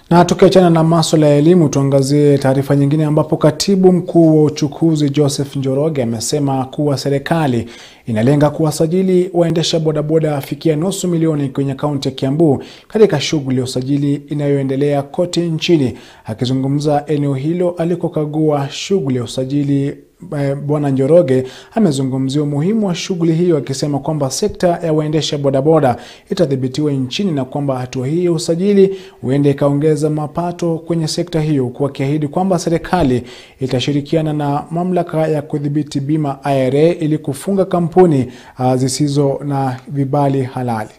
Na tukiachana na masuala ya elimu, tuangazie taarifa nyingine ambapo katibu mkuu wa uchukuzi Joseph Njoroge amesema kuwa serikali inalenga kuwasajili waendesha bodaboda afikia nusu milioni kwenye kaunti ya Kiambu katika shughuli ya usajili inayoendelea kote nchini. Akizungumza eneo hilo alikokagua shughuli ya usajili Bwana Njoroge amezungumzia umuhimu wa shughuli hiyo akisema kwamba sekta ya waendesha bodaboda itadhibitiwa nchini na kwamba hatua hii ya usajili huenda ikaongeza mapato kwenye sekta hiyo, huku akiahidi kwamba serikali itashirikiana na mamlaka ya kudhibiti bima IRA ili kufunga kampuni uh, zisizo na vibali halali.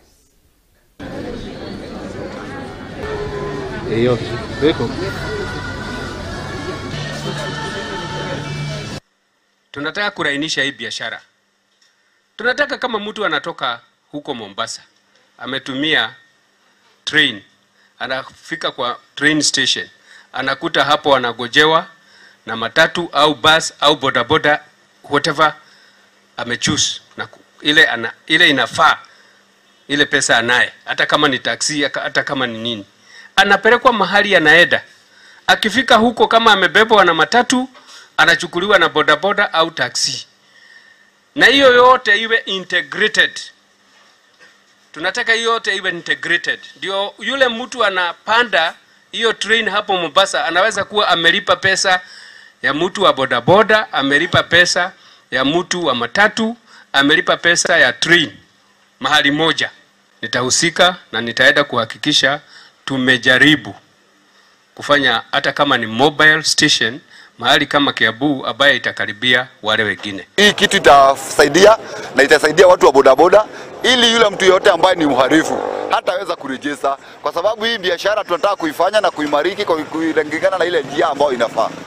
Tunataka kurainisha hii biashara. Tunataka kama mtu anatoka huko Mombasa, ametumia train, anafika kwa train station, anakuta hapo anagojewa na matatu au bus au bodaboda whatever amechoose na ile, ana, ile inafaa ile pesa anaye, hata kama ni taksi, hata kama ni nini, anapelekwa mahali anaenda. Akifika huko kama amebebwa na matatu anachukuliwa na bodaboda au taksi, na hiyo yote iwe integrated. Tunataka hiyo yote iwe integrated, ndio yule mtu anapanda hiyo train hapo Mombasa anaweza kuwa amelipa pesa ya mtu wa bodaboda, amelipa pesa ya mtu wa matatu, amelipa pesa ya train mahali moja. Nitahusika na nitaenda kuhakikisha tumejaribu kufanya hata kama ni mobile station mahali kama Kiambu ambaye itakaribia wale wengine. Hii kitu itasaidia na itasaidia watu wa bodaboda, ili yule mtu yoyote ambaye ni mhalifu hataweza kurejesa, kwa sababu hii biashara tunataka kuifanya na kuimariki kwa kulingana na ile njia ambayo inafaa.